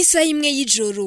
isaha imwe y'ijoro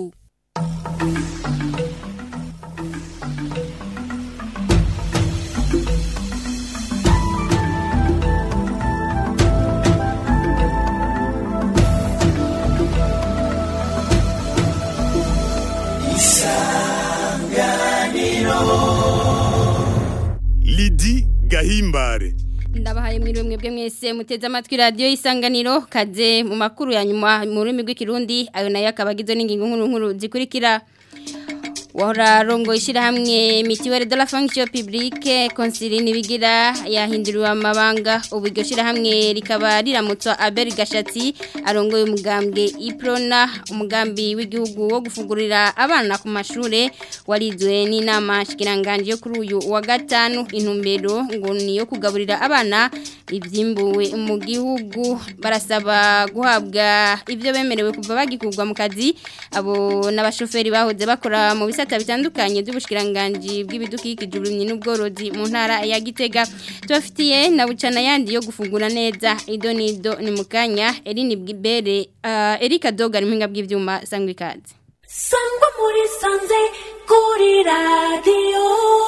Lidi Gahimbare ndabahaye mwiriwe mwebwe mwese muteze amatwi radiyo y'isanganiro kaze mu makuru ya nyuma mu rurimi rw'ikirundi ayo nayo akaba agizwe n'ingingo nkuru nkuru zikurikira wahora rongo ishyirahamwe mitiwere de la fonction publique consiline bigira yahinduriwe amabanga ubu iryo shyirahamwe rikaba riramutswa Abel Gashatsi arongoye umugambwe Iprona umugambi w'igihugu wo gufungurira abana ku mashure warizwe n'inama shikiranganje yo kuri uyu wa gatanu intumbero ngo ni yo kugaburira abana ivyimbuwe mu gihugu barasaba guhabwa ivyo bemerewe kuva bagikurwa mu kazi abo n'abashoferi bahoze bakora mu bisata bitandukanye by'ubushikiranganje bw'ibidukikije uburimyi n'ubworozi mu ntara ya Gitega tubafitiye na bucana yandi yo gufungura neza ido nido ni mukanya Eline Bwibere uh, Erika Doga rimpinga bw'ivyuma sangwe kazi sangwa muri sanze kuri radiyo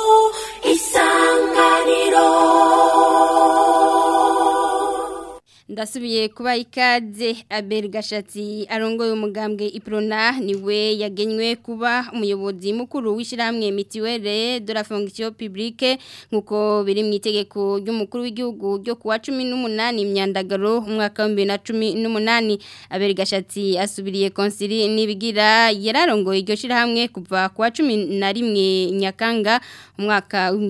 isanganiro ndasubiye kuba ikaze Abel Gashatsi arongoye umugambwe Iprona niwe yagenywe kuba umuyobozi mukuru w'ishiramwe mitiwere de la fonction publique nkuko biri mu itegeko ry'umukuru w'igihugu ryo kuwa 18 imyandagaro umwaka wa 2018 Abel Gashatsi asubiriye konsili nibigira yararongoye iryo shiramwe kuva kuwa 11 Nyakanga umwaka wa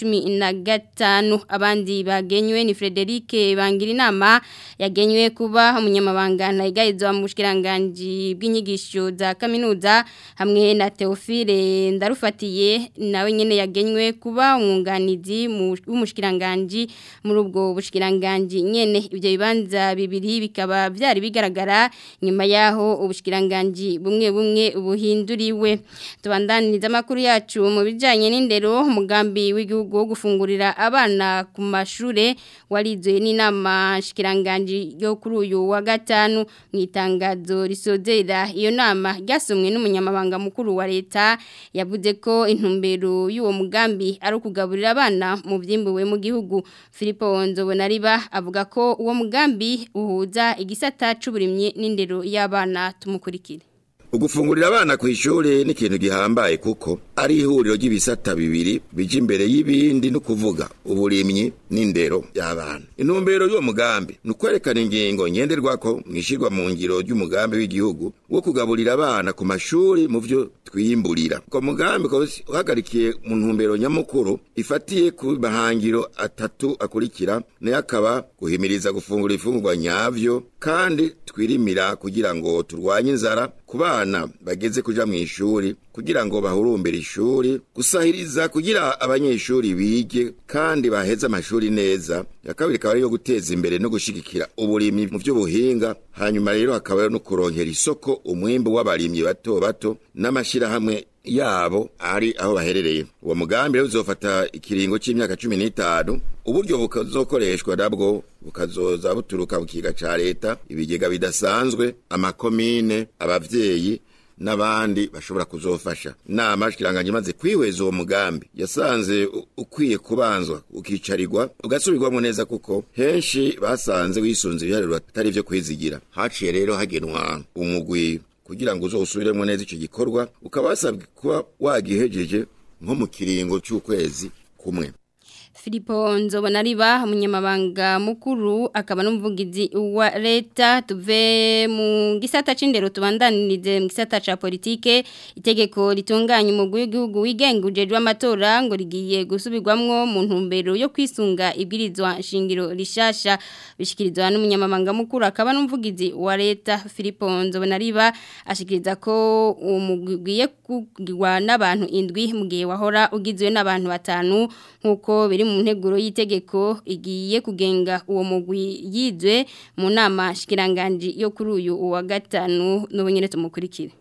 2015 abandi bagenywe ni Frederic Bangira inama yagenywe kuba umunyamabanga ntayigarizwa mu bushikiranganje bw'inyigisho za kaminuza hamwe na Theophile ndarufatiye nawe nyene yagenywe kuba umwunganizi w'umushikiranganje muri ubwo bushikiranganje nyene ibyo bibanza bibiri bikaba byari bigaragara nyuma yaho ubushikiranganje bumwe bumwe buhinduriwe tubandaniriza amakuru yacu mu bijanye n'indero umugambi w'igihugu wo gufungurira abana ku mashure warizwe n'inama shikiranganji yo kuri uyu wa gatanu mu itangazo risozera iyo nama ryasomwe n'umunyamabanga mukuru wa leta yavuze ko intumbero y'uwo mugambi ari ukugaburira abana mu byimbuwe mu gihugu Philippe Nzobonariba avuga ko uwo mugambi uhuza igisata c'uburimye n'indero y'abana tumukurikire Ugufungurira abana ku ishuri ni ikintu gihambaye kuko ari ihuriro ry'ibisata bibiri bije imbere y'ibindi no kuvuga uburimyi n'indero y'abana. Intumbero y'uwo mugambi ni ukwerekana ingingo ngenderwako mwishirwa mu ngiro ry'umugambi w'igihugu wo kugaburira abana ku mashuri mu vyo twiyimburira. Ko mugambi ko uhagarikiye mu ntumbero nyamukuru ifatiye ku mahangiro atatu akurikira nayo akaba guhimiriza gufungura ifungurwa nyavyo kandi twirimira kugira ngo turwanye inzara ku bana bageze kuja mu ishuri kugira ngo bahurumbire ishuri gusahiriza kugira abanyeshuri bige kandi baheze amashuri neza ya kabiri ikaba ariyo guteza imbere no gushigikira uburimyi mu by'ubuhinga hanyuma rero hakaba no kuronkera isoko umwimbu w'abarimyi bato bato n'amashirahamwe yabo ari aho baherereye uwo mugambi rero uzofata ikiringo c'imyaka cumi n'itanu uburyo bukazokoreshwa nabwo bukazoza buturuka mu kiga ca leta ibigega bidasanzwe amakomine abavyeyi n'abandi bashobora kuzofasha nama shikiranganje imaze kwihweza uwo mugambi yasanze ukwiye kubanzwa ukicarirwa ugasubirwamo neza kuko henshi basanze wisunze ibiharuro atari vyo kwizigira haciye rero hagenwa umugwi kugira ngo uzosubiremo neza ico gikorwa ukaba wasabwe kuba wagihejeje nko mu kiringo c'ukwezi kumwe Filipo Nzobonariba umunyamabanga mukuru akaba n'umuvugizi wa leta tuve mu gisata c'indero tubandanirize mu gisata ca politike itegeko ritunganya umugwi w'igihugu wigenga ujejwe amatora ngo rigiye gusubirwamwo mu ntumbero yo kwisunga ibwirizwa shingiro rishasha bishikirizwa n'umunyamabanga mukuru akaba n'umuvugizi wa leta Filipo Nzobonariba ashikiriza ko umugwi ugiye kugirwa n'abantu indwi mu gihe wahora ugizwe n'abantu batanu nkuko biri mu nteguro y'itegeko igiye kugenga uwo mugwi yizwe mu nama shikiranganji yo kuri uyu wa gatanu n'ubunyene tumukurikire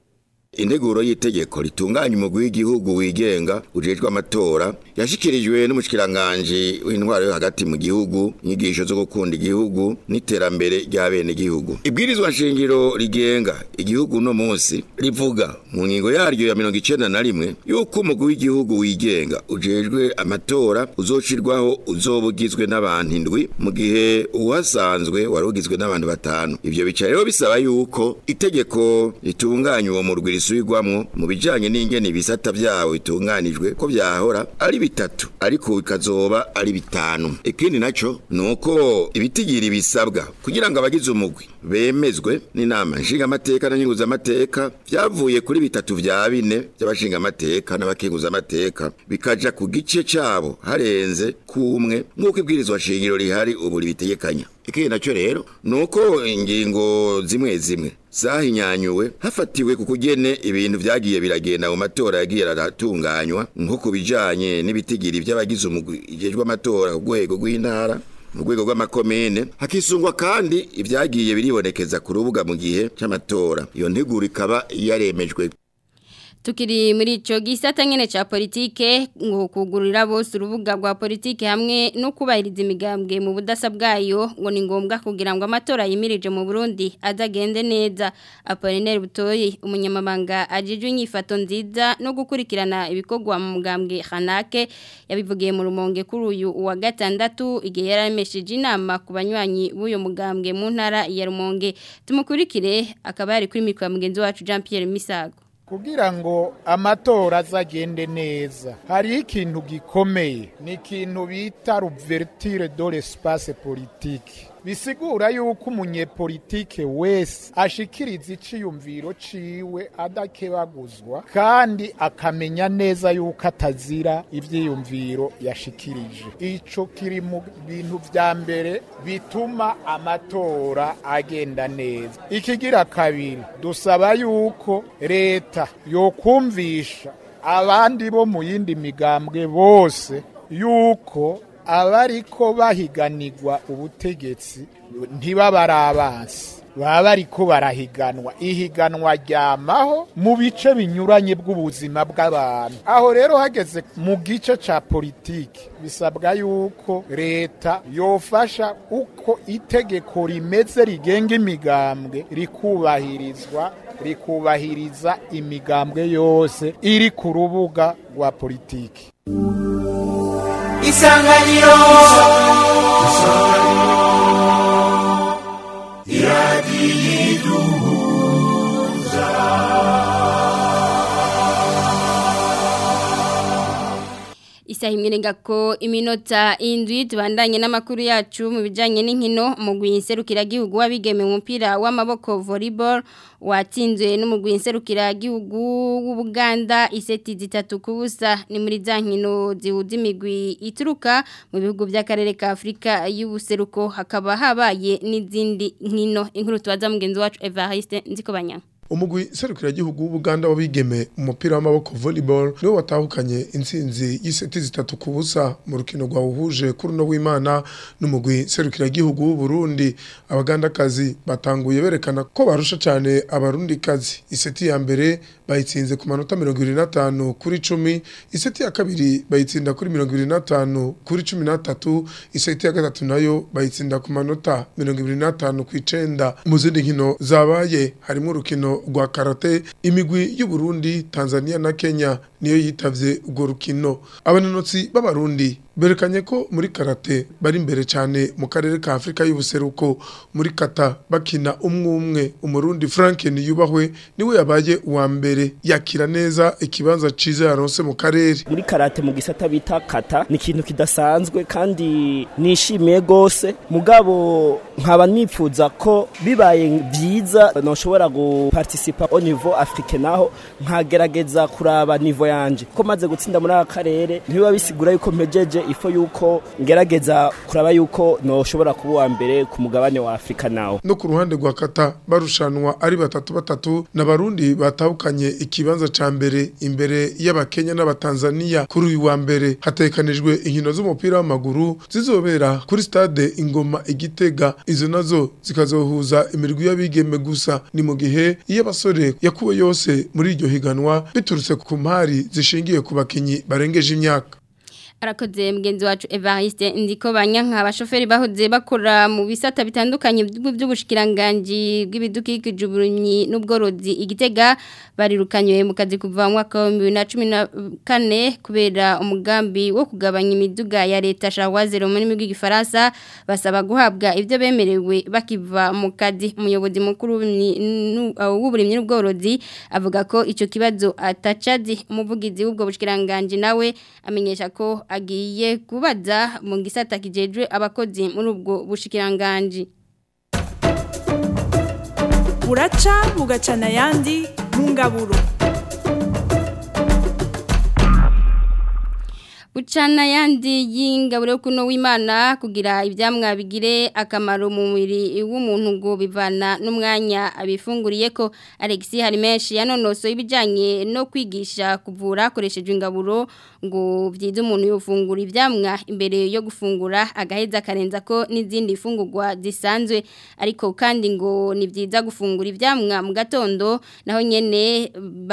integuro y'itegeko ritunganya umugwi w'igihugu wigenga ujejwe amatora yashikirijwe n'umushikiranganje w'intwaro yo hagati mu gihugu inyigisho zo gukunda igihugu n'iterambere rya bene igihugu ibwirizwa nshingiro rigenga igihugu no munsi rivuga mu ngingo yaryo ya mirongo icenda na rimwe yuko umugwi w'igihugu wigenga ujejwe amatora uzoshirwaho uzoba ugizwe n'abantu indwi mu gihe uwasanzwe wari ugizwe n'abantu batanu ivyo bica rero bisaba yuko itegeko ritunganya uwo murwi risubirwamwo mu bijanye n'ingene ibisata vyawo bitunganijwe ko vyahora ari bitatu ariko bikazoba ari bitanu ikindi naco nuko ibitigiri bisabwa kugira ngo abagize umugwi bemezwe n'inama nshingamateka na nyunguzamateka vyavuye kuri bitatu vya bine vy'abashingamateka n'abakenguzamateka bikaja ku gice cabo harenze kumwe nk'uko ibwirizwa shingiro rihari ubu ribitegekanya ikindi naco rero nuko ingingo zimwe zimwe zahinyanyuwe hafatiwe ku kugene ibintu vyagiye biragenda mu matora yagiye aratunganywa nko ku bijanye n'ibitigiri vy'abagize umugwi ijejwe amatora ku rwego rw'intara mu rwego rw'amakomine hakisungwa kandi ibyagiye biribonekeza ku rubuga mu gihe cy'amatora iyo nteguro ikaba yaremejwe Tukiri muri ico gisata nyene ca politike ngo kugurira bose urubuga rwa politike hamwe no kubahiriza imigambwe mu budasa bwayo ngo ni ngombwa kugira ngo amatora yimirije mu Burundi azagende neza Apollinaire Butoyi umunyamabanga ajijwe inyifato nziza no gukurikirana ibikorwa mu mugambwe Hanake yabivugiye mu rumonge kuri uyu wa gatandatu igihe yaramesheje inama ku banywanyi b'uyo mugambwe mu ntara ya Rumonge tumukurikire akaba yari kuri mikro ya mugenzi wacu Jean Pierre Misago kugira ngo amatora azagende neza hari ikintu gikomeye ni ikintu bita ruvertire do l'espace politique bisigura yuko umunyepolitike wese ashikiriza iciyumviro ciwe adakebaguzwa kandi akamenya neza yuko atazira ivyiyumviro yashikirije ico kiri mu bintu vya mbere bituma amatora agenda neza ikigira kabiri dusaba yuko leta yokumvisha abandi bo mu yindi migambwe bose yuko abariko bahiganirwa ubutegetsi ntibaba ari abansi baba bariko barahiganwa ihiganwa ryamaho mu bice binyuranye bw'ubuzima bw'abantu aho rero hageze mu gice ca politiki bisabwa yuko leta yofasha uko itegeko rimeze rigenga imigambwe rikubahirizwa rikubahiriza imigambwe yose iri ku rubuga rwa politiki isanganiro Isaha imwe ngako iminota indwi tubandanye n'amakuru yacu mu bijanye n'inkino umugwi nserukiragihugu wabigeme mu mupira w'amaboko volleyball watsinzwe n'umugwi nserukiragihugu w'Ubuganda iseti zitatu kubusa ni muri za nkino zihuza imigwi ituruka mu bihugu by'akarere ka Afrika y'ubuseruko hakaba habaye n'izindi nkino inkuru tubaza mugenzi wacu Evariste Nzikobanya umugwi serukiragihugu w'Ubuganda wabigeme umupira w'amaboko volleyball niwo watahukanye intsinzi y'iseti zitatu ku busa mu rukino rwawuhuje kuri no w'Imana n'umugwi serukiragihugu w'u Burundi abagandakazi batanguye berekana ko barusha cyane abarundikazi iseti ya mbere bayitsinze ku manota 25 kuri 10 iseti ya kabiri bayitsinda kuri 25 kuri 13 iseti ya gatatu nayo bayitsinda ku manota 25 ku 9 mu zindi nkino zabaye harimo urukino rwa karate imigwi y'u Burundi Tanzania na Kenya niyo yitavye urwo rukino abanonotsi b'abarundi berekanye ko muri karate bari imbere cyane mu karere ka Afrika y'ubuseruko muri kata bakina umwe umwe umurundi Frank niyubahwe niwe yabaye uwa mbere yakira neza ikibanza ciza yaronse mu karere muri karate mu gisata bita kata ni ikintu kidasanzwe kandi nishimiye gose mugabo nkaba nifuza ko bibaye byiza noshobora guparticipa au niveau africain naho nkagerageza kuraba niveau yanje ko maze gutsinda muri aka karere ntibiba bisigura yuko mpejeje ifo yuko ngerageza kuraba yuko noshobora kuba uwa mbere ku mugabane wa Afrika nawo no ku ruhande rwa kata barushanwa ari batatu batatu n'abarundi batahukanye ikibanza ca mbere imbere y'abakenya n'abatanzania kuri uyu wa mbere hatekanijwe inkino z'umupira w'amaguru zizobera kuri stade ingoma igitega izo nazo zikazohuza imirwi y'abigeme gusa ni mu gihe iyo abasore yakuwe yose muri iryo higanwa biturutse ku mpari zishingiye ku bakinyi barengeje imyaka arakoze mugenzi wacu Evariste ndiko banyanka abashoferi bahoze bakora mu bisata bitandukanye by'ubushikiranganje bw'ibidukikije uburimyi n'ubworozi igitega barirukanywe mu kazi kuva mu mwaka wa 2014 kubera umugambi wo kugabanya imiduga ya leta shawazero muri migi gifaransa basaba guhabwa ivyo bemerewe bakiva mu kazi umuyobozi mukuru w'uburimyi n'ubworozi avuga ko ico kibazo atacazi umuvugizi w'ubwo bushikiranganje nawe amenyesha ko agiye kubaza mu gisata kijejwe abakozi muri ubwo bushikiranganje buraca bugacana ayandi mu ngaburo Bucana yandi y'ingaburo kuno w'Imana kugira ivyamwa bigire akamaro mu mubiri w'umuntu ngo bivana n'umwanya abifunguriye ko Alexis hari menshi yanonoso ibijanye no kwigisha kuvura akoresheje ingaburo ngo vyiza umuntu yofungura ivyamwa imbere yo gufungura agaheza karenza ko n'izindi fungurwa zisanzwe ariko kandi ngo ni vyiza gufungura ivyamwa mu gatondo naho nyene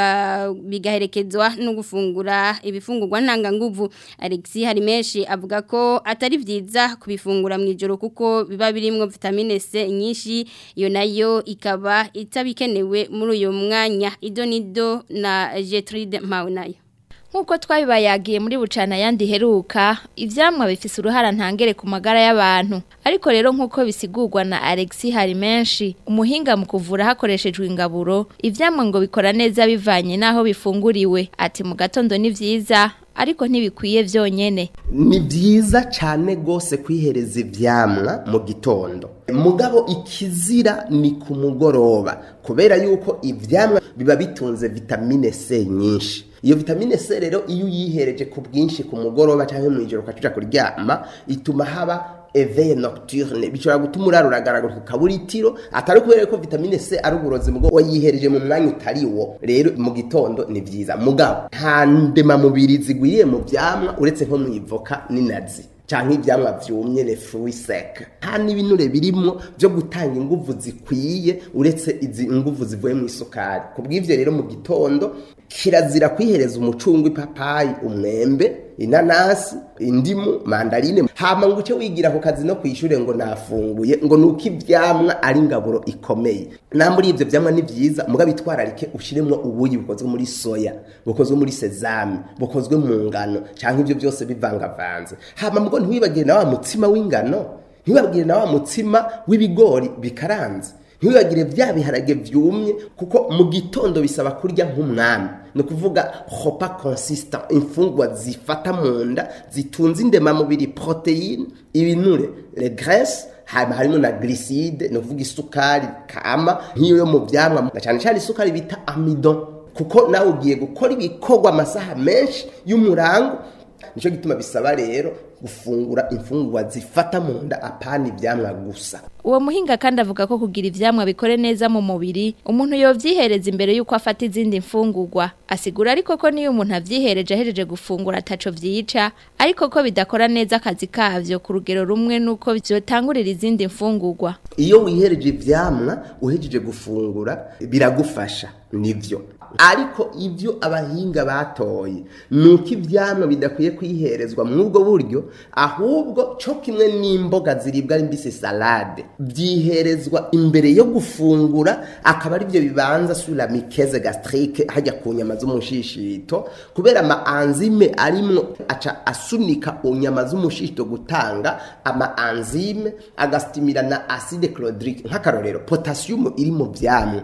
bigaherekezwa no gufungura ibifungurwa ntanga nguvu Alexis hari menshi avuga ko atari vyiza kubifungura mu ijoro kuko biba birimwo vitamine C nyinshi iyo nayo ikaba itabikenewe muri uyo mwanya idonido na Gertrude Maunayo Nkuko twabibayagiye muri bucana yandi heruka ivyamwa bifise uruhara ntangere ku magara y'abantu ariko rero nkuko bisigurwa na Alexis hari menshi umuhinga mu kuvura hakoreshejwe ingaburo ivyamwa ngo bikora neza bivanye naho bifunguriwe ati mu gatondo ni vyiza ariko ntibikwiye vyonyene ni byiza cyane gose kwihereza ivyamwa mu gitondo mugabo ikizira ni ku mugoroba kubera yuko ivyamwa biba bitunze vitamine C nyinshi iyo vitamine C rero iyo uyihereje ku bwinshi ku mugoroba cyangwa mu ijoro ukacuja kuryama ituma haba éveil nocturne bishobora gutuma urara uragaragara ukabura itiro atari kubera ko vitamine C ari uburozi mugo wayihereje mu mwanya utari wo rero mu gitondo ni vyiza mugabo nta ndema mubiri zigwiriye mu vyamwa uretse nko mu ivoka n'inazi canke ivyamwa vyumye les fruits secs nta n'ibinure birimwo vyo gutanga inguvu zikwiye uretse izi nguvu zivuye mu isukari kubw'ivyo rero mu gitondo kirazira kwihereza umucungwe ipapayi umwembe inanasi indimu mandarine hama ngo uce wigira ku kazi no kwishure ngo nafunguye ngo nuko ivyamwa ari ingaburo ikomeye na muri ivyo vyamwa ni vyiza muga bitwararike ushiremwo ubuyi bukozwe muri soya bukozwe muri sesame bukozwe mu ngano canke ivyo byose bivangavanze hama mugo ntiwibagire na wa mutsima w'ingano ntiwibagire na wa mutsima w'ibigori bikaranze ntiwibagire vya biharage vyumye kuko mu gitondo bisaba kurya nk'umwami ni ukuvuga hopa consistant imfungwa zifata mu nda zitunze indemamubiri proteine ibinure le graisse hama harimo na glycide ni ukuvuga isukari kama nk'iyo yo mu vyamwa na cyane cyane isukari bita amidon kuko nawe ugiye gukora ibikorwa amasaha menshi y'umurango nicyo gituma bisaba rero gufungura imfungurwa zifata mu nda apana ivyamwa gusa uwo muhinga kandi avuga ko kugira ivyamwa bikore neza mu mubiri umuntu yovyihereza imbere yuko afata izindi mfungurwa asigura ariko ko niyo umuntu avyihereje ahejeje gufungura ataco vyica ariko ko bidakora neza akazi kavyo ku rugero rumwe nuko vyotangurira izindi mfungurwa iyo wihereje ivyamwa uhejeje gufungura biragufasha nivyo ariko ibyo abahinga batoye nuko ivyamwa bidakwiye kwiherezwa mw'ubwo buryo ahubwo cyo kimwe n'imboga ziribwa ari mbisi salade byiherezwa imbere yo gufungura akaba ari byo bibanza sura mikeze gastrique hajya ku nyama z'umushishito kubera ama enzyme arimwo aca asunika unyama z'umushishito gutanga ama enzyme agastimira na acide chlorhydrique nk'akarorero potassium iri mu vyamwa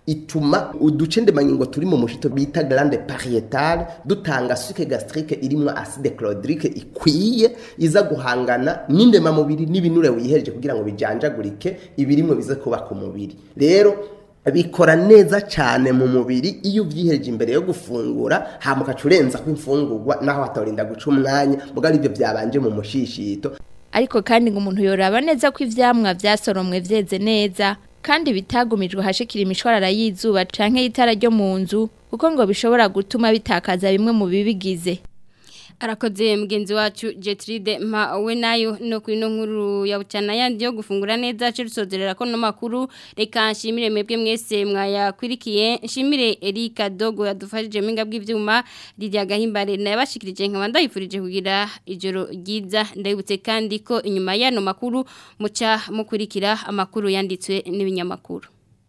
ituma uduce ndemangingo turi mu mushito bita glande parietale dutanga sucre gastrique irimwo acide chlorhydrique ikwiye iza guhangana n'indema mubiri n'ibinure wihereje kugira ngo bijanjagurike ibirimwe bize kuba ku mubiri rero bikora neza cyane mu mubiri iyo ubyiheje imbere yo gufungura hama ukaca urenzaho imfungurwa naho hatorinda guca umwanya mbwa aribyo byabanje mu mushishito ariko kandi ngo umuntu yoraba neza ko ivyamwa vyasoromwe vyeze neza kandi bitagumijwe hashikira imishwarara y'izuba canke y'itara ryo mu nzu kuko ngo bishobora gutuma bitakaza bimwe mu bibigize arakoze mugenzi wacu Jetride ma we nayo no kwino nkuru ya bucana yandi yo gufungura neza cyo rusozerera ko no makuru reka nshimire mwebwe mwese mwayakwirikiye nshimire Erika Dogo yadufashije minga bw'ivyuma Lydia Gahimbare nabashikirije nkaba ndayifurije kugira ijoro ryiza ndabutse kandi ko inyuma yano makuru muca mukurikira amakuru yanditswe n'ibinyamakuru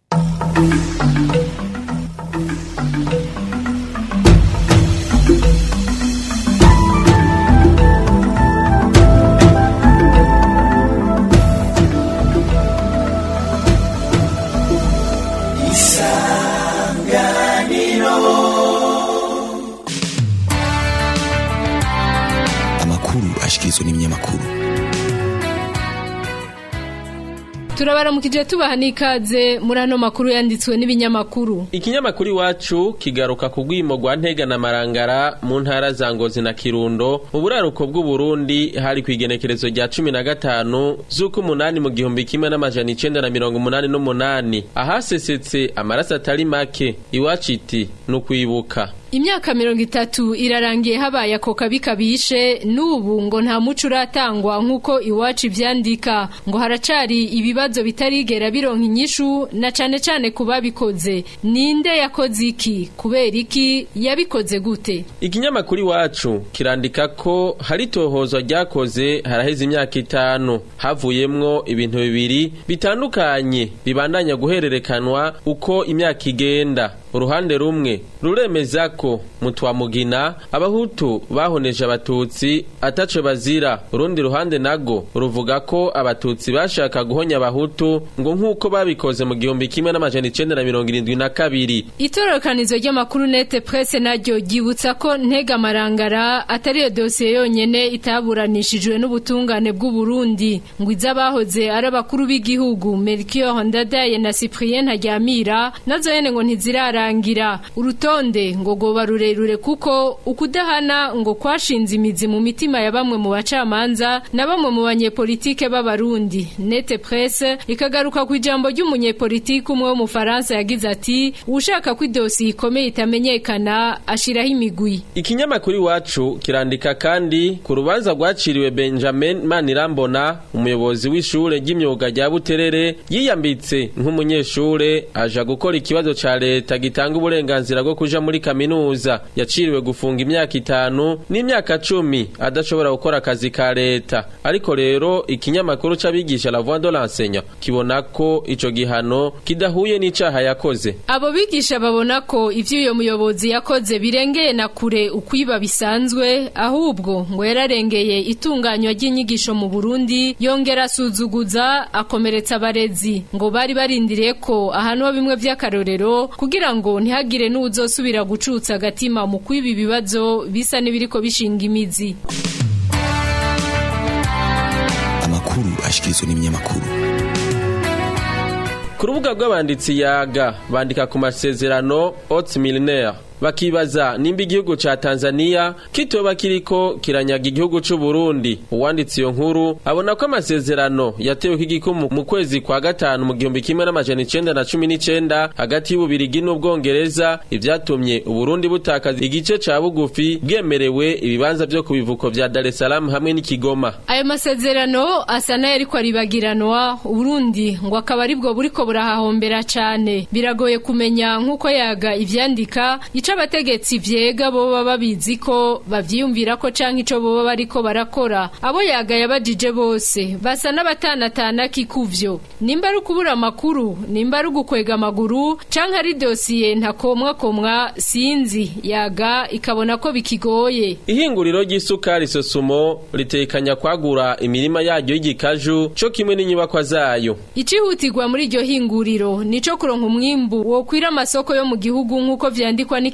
amakuru ashikirizwa n'ibinyamakuru turabaramukije tubaha n'ikaze muri ano makuru yanditswe n'ibinyamakuru ikinyamakuru iwacu kigaruka ku rwimo rwa ntega na marangara mu ntara za ngozi na kirundo mu buraruko bw'uburundi hari ku igenekerezo rya cumi na gatanu z'uko umunani mu gihumbi kimwe n'amajana icenda na mirongo umunani n'umunani ahasesetse amaraso atari make iwacu iti ni ukwibuka imyaka mirongo itatu irarangiye habaye ako kabi kabishe n'ubu ngo nta muco uratangwa nk'uko iwacu ibyandika ngo haracari ibibazo bitarigera bironka inyishu na cane cane ku babikoze ninde yakoze iki kubera iki yabikoze gute ikinyamakuru iwacu kirandika ko hari tohozwa ryakoze haraheze imyaka itanu havuyemwo ibintu bibiri bitandukanye bibandanya guhererekanwa uko imyaka igenda uruhande rumwe ruremeza ko mutwamugina abahutu bahoneje abatutsi ataco bazira urundi ruhande nago ruvuga ko abatutsi bashaka guhonya abahutu ngo nk'uko babikoze mu gihumbi kimwe n'amajana icenda na mirongo irindwi na kabiri itororokanizo ry'amakuru nete presse naryo ryibutsa ko ntega marangara atari iyo dosiye yonyene itaburanishijwe n'ubutungane bw'u Burundi ngo izabahoze ari abakuru b'igihugu Melchior Ndadaye na Cyprien Ntaryamira nazo yene ngo ntizirarangira urutonde ngo goba rurerure kuko ukudahana ngo kwashinze imizi mu mitima ya bamwe mu bacamanza na bamwe mu banyepolitike b'abarundi nete presse ikagaruka ku ijambo ry'umunyepolitike umwe wo mu Faransa yagize ati ushaka ko idosiye ikomeye itamenyekana ashiraho imigwi ikinyamakuru iwacu kirandika kandi ku rubanza rwaciriwe Benjamin Manirambona umuyobozi w'ishure ry'imyuga rya Buterere yiyambitse nk'umunyeshure aja gukora ikibazo ca leta gitanga uburenganzira bwo kuja muri kaminuza yaciriwe gufunga imyaka itanu n'imyaka cumi adashobora gukora akazi ka leta ariko rero ikinyamakuru c'abigisha la voix de l'enseignant kibona ko ico gihano kidahuye n'icaha yakoze abo bigisha babona ko ivyo uyo muyobozi yakoze birengeye na kure ukwiba bisanzwe ahubwo ngo yararengeye itunganywa ry'inyigisho mu Burundi yongera asuzuguza akomeretsa abarezi ngo bari barindiriye ko ahanwa bimwe vy'akarorero kugira ngo ntihagire n'uzosubira gucutsa agatima mu kwiba ibibazo bisa n'ibiriko bishinga imizi amakuru ashikirizwa n'ibinyamakuru ku rubuga rw'abanditsi yaga bandika ku masezerano Haute Milinaire bakibaza nimba igihugu ca Tanzania kitoba kiriko kiranyaga igihugu c'u Burundi uwanditse iyo nkuru abona ko amasezerano yatewe k'igikumu mu kwezi kwa gatanu mu gihumbi kimwe n'amajana icenda na cumi n'icenda hagati y'ububirigi n'ubwongereza ivyatumye uburundi butakaza igice ca bugufi bwemerewe ibibanza vyo ku bivuko vya Dar es Salaam hamwe n'Ikigoma ayo masezerano asa n'ayariko aribagiranwa uburundi ngo akaba aribwo buriko burahahombera cane biragoye kumenya nk'uko yaga ivyandika ico abategetsi vyega boba babizi ko bavyiyumvira ko canke ico boba bariko barakora abo yaga yabajije bose basa n'abatanatana kikuvyo nimba ari ukubura amakuru nimba ari ugukwega amaguru canke ari dosiye ntakomwa komwa sinzi yaga ikabona ko bikigoye ihinguriro ry'isukari sosumo ritekanya kwagura imirima yaryo y'igikaju co kimwe n'inyubakwa zayo icihutirwa muri iryo hinguriro nico kuronka umwimbu wokwira amasoko yo mu gihugu nk'uko vyandikwa n'iki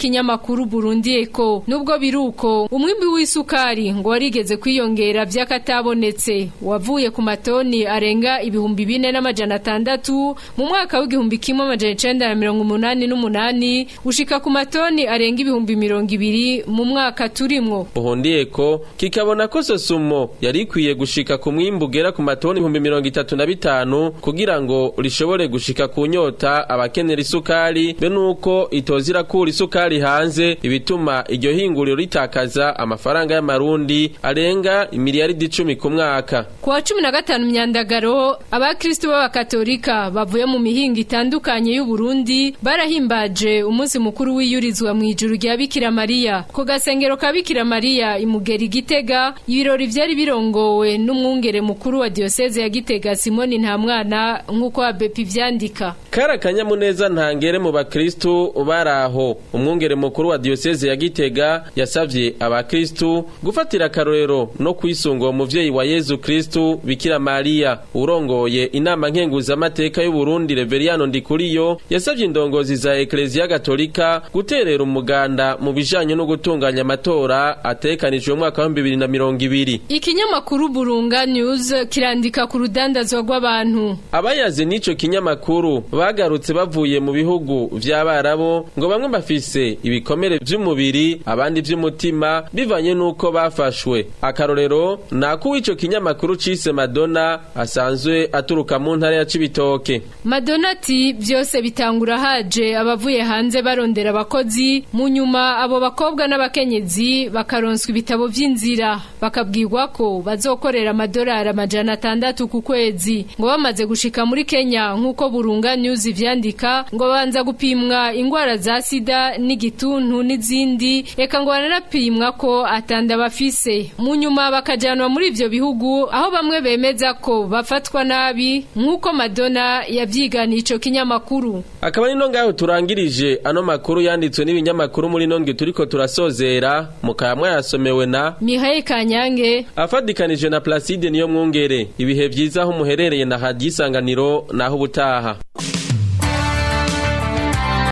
n'ikinyamakuru Burundi Eco nubwo biruko umwimbi w'isukari ngo warigeze kwiyongera vy'akatabonetse wavuye ku matoni arenga ibihumbi bine n'amajana atandatu mu mwaka w'igihumbi kimwe amajana icenda na mirongo umunani n'umunani ushika ku matoni arenga ibihumbi mirongo ibiri mu mwaka turimwo Buhundiyeko kikabona ko sosumo yari ikwiye gushika ku mwimbu ugera ku matoni ibihumbi mirongo itatu na bitanu kugira ngo rishobore gushika ku nyota abakenera isukari be nuko itoza irakura isukari hanze ibituma iryo hinguriro ritakaza amafaranga y'amarundi arenga imiliyaridi icumi ku mwaka ku wa cumi na gatanu myandagaro abakristu b'abakatolika bavuye mu mihingo itandukanye y'uburundi barahimbaje umunsi mukuru wiyurizwa mu ijuru rya bikira mariya ku gasengero ka bikira mariya imugera igitega ibirori vyari birongowe n'umwungere mukuru wa diyoseze ya gitega simoni nta mwana nk'uko abepi vyandika kari akanyamuneza ntangere mu bakristu baraho umwungere mukuru wa diyoseze ya gitega yasavye abakristu gufatira akarorero no kwisunga uwo muvyeyi wa yezu kristu bikira mariya urongoye inama nkenguzamateka y'uburundi reveriyano ndikuriyo yasavye indongozi za ekleziya gatolika guterera umuganda mu bijanye no gutunganya amatora atekanijwe mu mwaka wa bibiri na mirongo ibiri ikinyamakuru burunga news kirandika ku rudandazwa rw'abantu abayaze n'ico kinyamakuru bagarutse bavuye mu bihugu vy'abarabo ngo bamwe bafise ibikomere vy'umubiri abandi vy'umutima bivanye n'uko bafashwe akarorero nako w'ico kinyamakuru cise madonna asanzwe aturuka mu ntara ya cibitoke madonna ati vyose bitangura haje abavuye hanze barondera abakozi mu nyuma abo bakobwa n'abakenyezi bakaronswa ibitabo vy'inzira bakabwirwa ko bazokorera amadolari amajana atandatu ku kwezi ngo bamaze gushika muri kenya nk'uko burunga news vyandika ngo banza gupimwa ingwara za sida n'igituntu n'izindi eka ngo baranapimwa ko atanda bafise mu nyuma bakajanwa muri ivyo bihugu aho bamwe bemeza ko bafatwa nabi nk'uko madonna yavyiganiye ico kinyamakuru akaba ni no ngaho turangirije ano makuru yanditswe n'ibinyamakuru muri nonge turiko turasozera mukaba mwayasomewe na mihaye kanyange afadikanije na placide niyo mwungere ibihe vyiza aho muherereye na hadisanganiro naho ubutaha